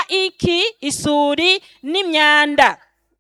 iki isuri n'imyanda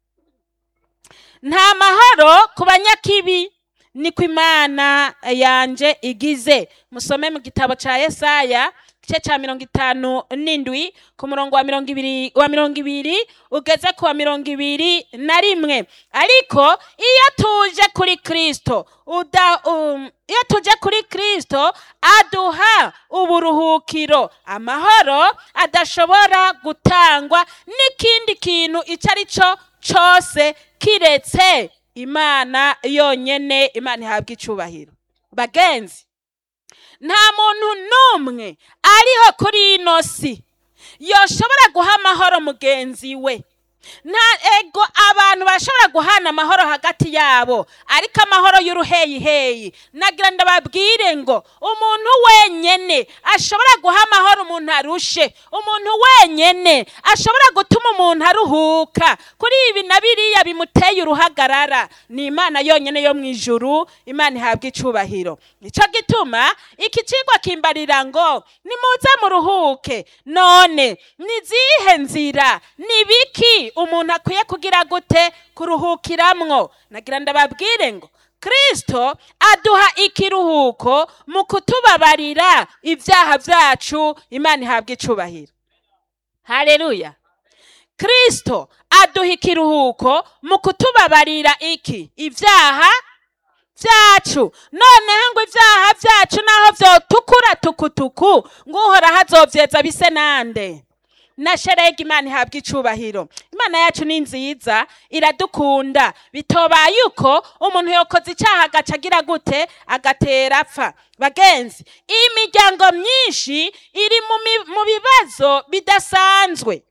nta mahoro ku banyakibi niko imana yanje igize musome mu gitabo ca yesaya igice ca mirongo itanu n'indwi ku murongo wa mirongo ibiri wa mirongo ibiri ugeze ku wa mirongo ibiri na rimwe ariko iyo tuje kuri kristo uda um, iyo tuje kuri kristo aduha uburuhukiro amahoro adashobora gutangwa n'ikindi kintu icyo ari cyo cose kiretse imana yonyene imana ihabwa icubahiro bagenzi nta muntu n'umwe ariho kuri ino si yoshobora guha amahoro mugenzi we nta ego abantu bashobora guhana amahoro hagati yabo ariko amahoro y'uruheyiheyi nagira ndababwire ngo umuntu wenyene ashobora guha amahoro umuntu arushe umuntu wenyene ashobora gutuma umuntu aruhuka kuri ibi na biriya bimuteye uruhagarara ni imana yonyene yo mu ijuru imana ihabwa icubahiro nico gituma iki cigwa kimbarira ngo nimuze muruhuke none nizihe nzira ni biki umuntu akwiye kugira gute kuruhukiramwo nagira ndababwire ngo kristo aduha ikiruhuko mu kutubabarira ibyaha byacu imana ihabwa icubahiro haleluya kristo aduha ikiruhuko mu kutubabarira iki ibyaha byacu noneho ngo ibyaha byacu naho vyotukura tukutuku ngo uhoraho azovyeza bise nande na sherega imana ihabwa icubahiro imana yacu ni nziza iradukunda bitobaye uko umuntu yokoze icyaha agaca agira gute agatera apfa bagenzi imiryango myinshi iri mu mi- mu bibazo bidasanzwe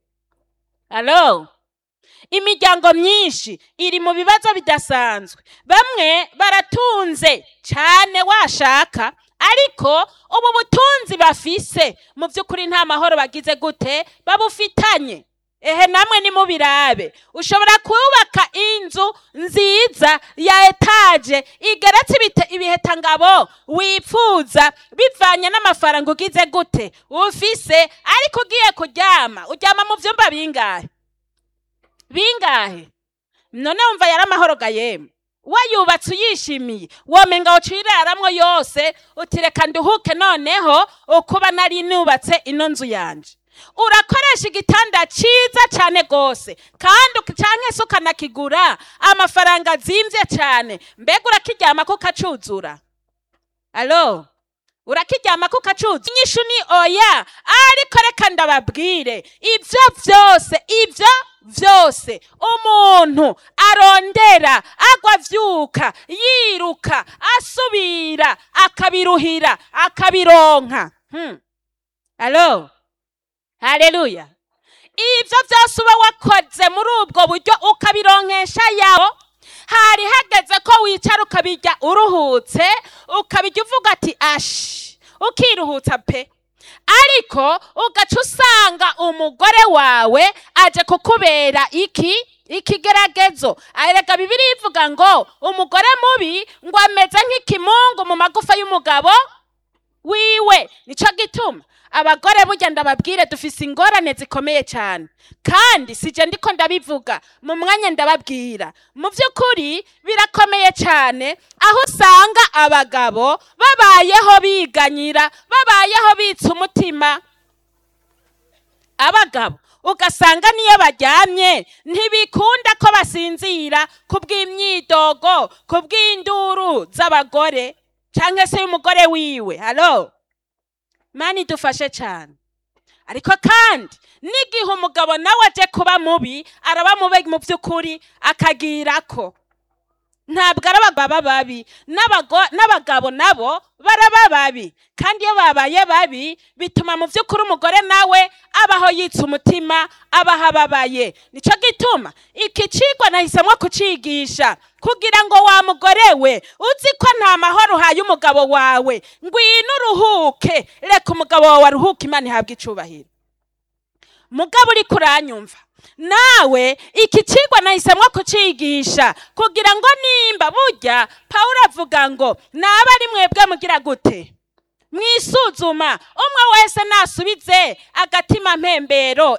alo imiryango myinshi iri mu bibazo bidasanzwe bamwe baratunze cyane washaka ariko ubu butunzi bafise mu by'ukuri nta mahoro bagize gute babufitanye ehe namwe nimubirabe ushobora kubaka inzu nziza ya etaje igeretse ibite- ibihetangabo wipfuza bivanye n'amafaranga ugize gute ufise ariko ugiye kuryama uryama mu byumba bingahe bingahe none wumva yari amahoro ga yemwe wayubatse uyishimiye womenga uciraramwo yose utireka nduhuke noneho ukuba nari nubatse ino nzu yanje urakoresha igitanda ciza cyane gose kandi uki- canke se ukanakigura amafaranga azimvye cyane mbega urakiryamako ukacuzura alo urakiryamako ukacuza inyishu ni oya ariko reka ndababwire ibyo byose ibyo byose umuntu arondera agwa avyuka yiruka asubira akabiruhira akabironka hmm. alo haleluya ibyo byose uba wakoze muri ubwo buryo ukabironkesha yawo hari hageze ko wicara ukabirya uruhutse ukabirya uvuga ati ashi ukiruhutsa pe ariko ugaca usanga umugore wawe aje kukubera iki ikigeragezo arega bibiri ivuga ngo umugore mubi ngo ameze nk'ikimungu mu magufa y'umugabo wiwe nico gituma abagore burya ndababwire dufise ingorane zikomeye cyane kandi sije ndiko ndabivuga mu mwanya ndababwira mu by'ukuri birakomeye cyane aho usanga abagabo babayeho biganyira babayeho bitsa umutima abagabo ugasanga niyo baryamye ntibikunda ko basinzira ku bw'imyidogo ku bw'induru z'abagore cyangwa se y'umugore wiwe halo mani dufashe cyane ariko kandi n'igihe umugabo nawe aje kuba mubi araba mubi mu by'ukuri akagira ko ntabwo ari abagabo babi n'abago- n'abagabo nabo baraba babi kandi iyo babaye babi bituma mu by'ukuri umugore nawe abaho yitsa umutima abaho ababaye nicyo gituma iki cigwa nahisemo kucigisha kugira ngo wa mugore we uzi ko nta mahoro uhaye umugabo wawe ngwino uruhuke reka umugabo wawe aruhuke imana ihabwe icubahiro mugabo uri kuranyumva nawe iki cigwa nahisemo kucigisha kugira ngo nimba burya pawulo avuga ngo naba ari mwebwe mugira gute mwisuzuma umwe wese nasubize agatima mpembero